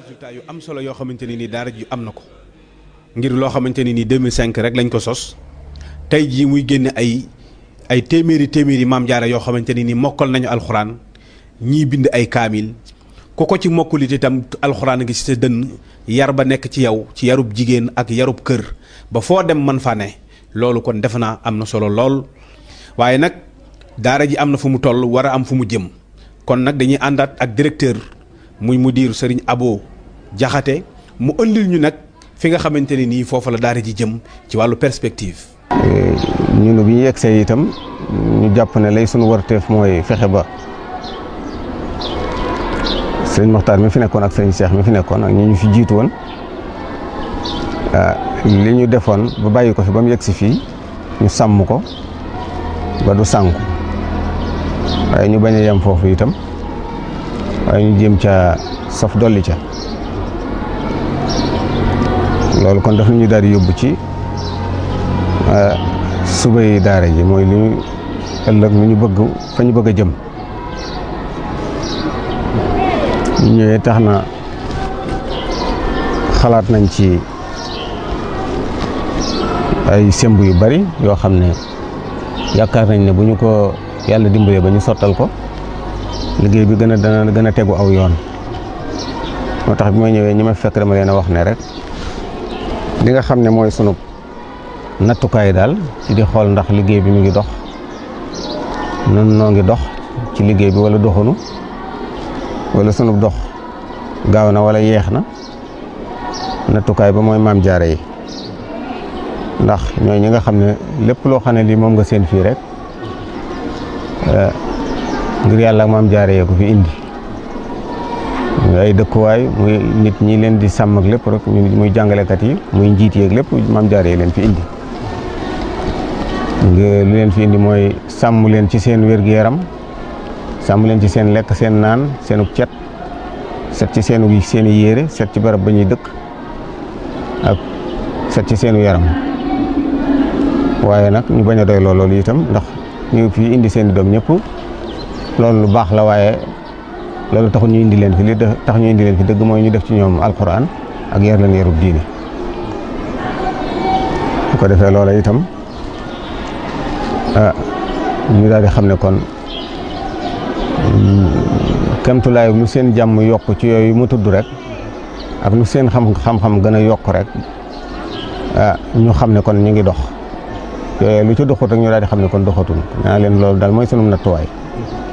résultat yu am solo yoo xamante ne nii daara ji am na ko ngir loo xamante ne nii 2005 rek lañ ko sos tey jii muy génne ay ay téeméeri téeméeri maam jaara yoo xamante ne nii mokkal nañu alxuraan ñii bind ay kaamil ku ko ci mokkulit itam alxuraan ngi ci sa dënn yar ba nekk ci yow ci yarub jigéen ak yarub kër ba foo dem man fa ne loolu kon defe naa am na solo lool waaye nag daara ji am na fu mu toll war a am fu mu jëm kon nag dañuy àndaat ak directeur muy mudir Serigne Abo Jaxate mu ëndil ñu nag fi nga xamante ne nii foofu la daara ji jëm ci wàllu perspective. ñun bi ñu yegsee itam ñu jàpp ne lay sunu warteef mooy fexe ba sëriñ Moxtaar mi fi nekkoon ak sëriñ Cheikh mi fi nekkoon ak ñi ñu fi jiitu woon li ñu defoon ba bàyyi ko fi ba mu yegsi fii ñu sàmm ko ba du sànku waaye ñu bañ a yem foofu itam waaye ñu jéem ca saf dolli ca loolu kon daf ñu daal di yóbbu ci suba yi daara ji mooy li ñu ëllëg lu ñu bëgg fa ñu bëgg a jëm ñu ñëwee tax na xalaat nañ ci ay semb yu bari yoo xam ne yaakaar nañ ne bu ñu ko yàlla dimbalee ba ñu sottal ko liggéey bi gën a dana gën a tegu aw yoon moo tax bi ma ñëwee ñi ma fekk dama leen a wax ne rek li nga xam ne mooy sunu nattukaay daal ci di xool ndax liggéey bi mu ngi dox nun noo ngi dox ci liggéey bi wala doxunu wala sunu dox gaaw na wala yeex na nattukaay ba mooy maam jaare yi ndax ñooy ñi nga xam ne lépp loo xam ne lii moom nga seen fii rek ngir yàlla ak maam jaare yee ko fi indi muy ay dëkkuwaay muy nit ñi leen di sàmm ak lépp rek muy jàngalekat yi muy njiit yeeg lépp maam jaare yi leen fi indi lu leen fi indi mooy sàmm leen ci seen wér-gu-yaram sàmm leen ci seen lekk seen naan seenug cet set ci seenu seen i yére set ci barab ba ñuy dëkk ak set ci seenu yaram waaye nag ñu bañ a doy loolu itam ndax ñu fi indi seen i doom ñëpp loolu lu baax la waaye loolu taxul ñu indi leen fi li tax ñu indi leen fi dëgg mooy ñu def ci ñoom alquran ak yar leen yarub diine bu ko defee loola itam ah ñu daal di xam ne kon kemtulaay lu seen jàmm yokk ci yooyu mu tudd rek ak lu seen xam xam-xam gën a yokk rek ah ñu xam ne kon ñu ngi dox yooyu lu ci doxut rek ñu daal di xam ne kon doxatul naa leen loolu daal mooy sunu nattuwaay